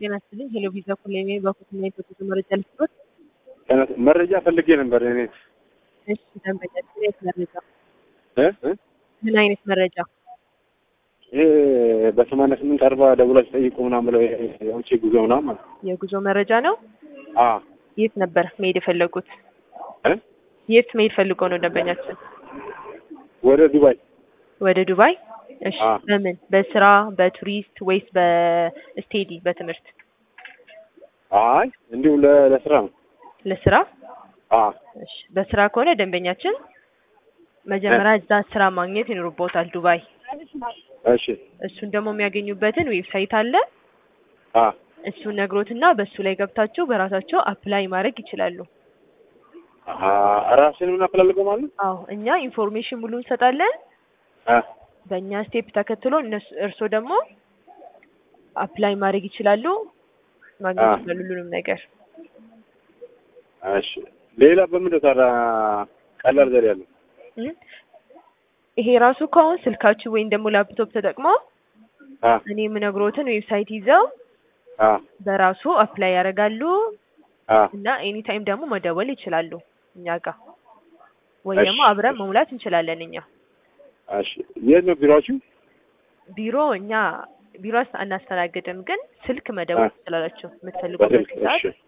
ጤና ይስጥልኝ። ሄሎ ቪዛ ኮሌሜ በኩትና የፈቱት መረጃ ልስጦት። መረጃ ፈልጌ ነበር እኔ እሺ ደንበኛችን የት መረጃ? እ እ ምን አይነት መረጃ? ይሄ በሰማንያ ስምንት አርባ ደውላችሁ ጠይቁ ምናምን ብለው የውጭ ጉዞ ምናምን ማለት ነው። የጉዞ መረጃ ነው። አ የት ነበር መሄድ የፈለጉት? እ የት መሄድ ፈልገው ነው ደንበኛችን? ወደ ዱባይ ወደ ዱባይ። እሺ አ በምን በስራ በቱሪስት ወይስ በስቴዲ በትምህርት? አይ እንዲሁ ለ- ለስራ ነው። ለስራ። አ እሺ በስራ ከሆነ ደንበኛችን መጀመሪያ እዛ ስራ ማግኘት ይኖርቦታል ዱባይ። እሺ እሱን ደግሞ የሚያገኙበትን ዌብሳይት አለ። አ እሱን ነግሮትና በሱ ላይ ገብታችሁ በራሳቸው አፕላይ ማድረግ ይችላሉ። አ ራስን ምን አፈላልገው ማለት ነው? አዎ እኛ ኢንፎርሜሽን ሙሉ እንሰጣለን። አ በእኛ ስቴፕ ተከትሎ እነሱ እርስዎ ደግሞ አፕላይ ማድረግ ይችላሉ፣ ማግኘት አ ይችላሉ ሁሉንም ነገር። እሺ ሌላ በምን ታዲያ ቀላል ዘዴ ያለው? እ ይሄ ራሱ ከአሁን ስልካችሁ ወይም ደግሞ ላፕቶፕ ተጠቅመው አ እኔ የምነግሮትን ዌብሳይት ይዘው አ በራሱ አፕላይ ያደርጋሉ አ እና ኤኒ ታይም ደግሞ መደወል ይችላሉ እኛ ጋር ወይ እሺ ደግሞ አብረን መሙላት እንችላለን እኛ እሺ የት ነው ቢሮአችሁ? ቢሮ እኛ ቢሮ አስ- አናስተናግድም፣ ግን ስልክ አ መደወል ትችላላችሁ የምትፈልጉበት በስልክ ሰዓት እሺ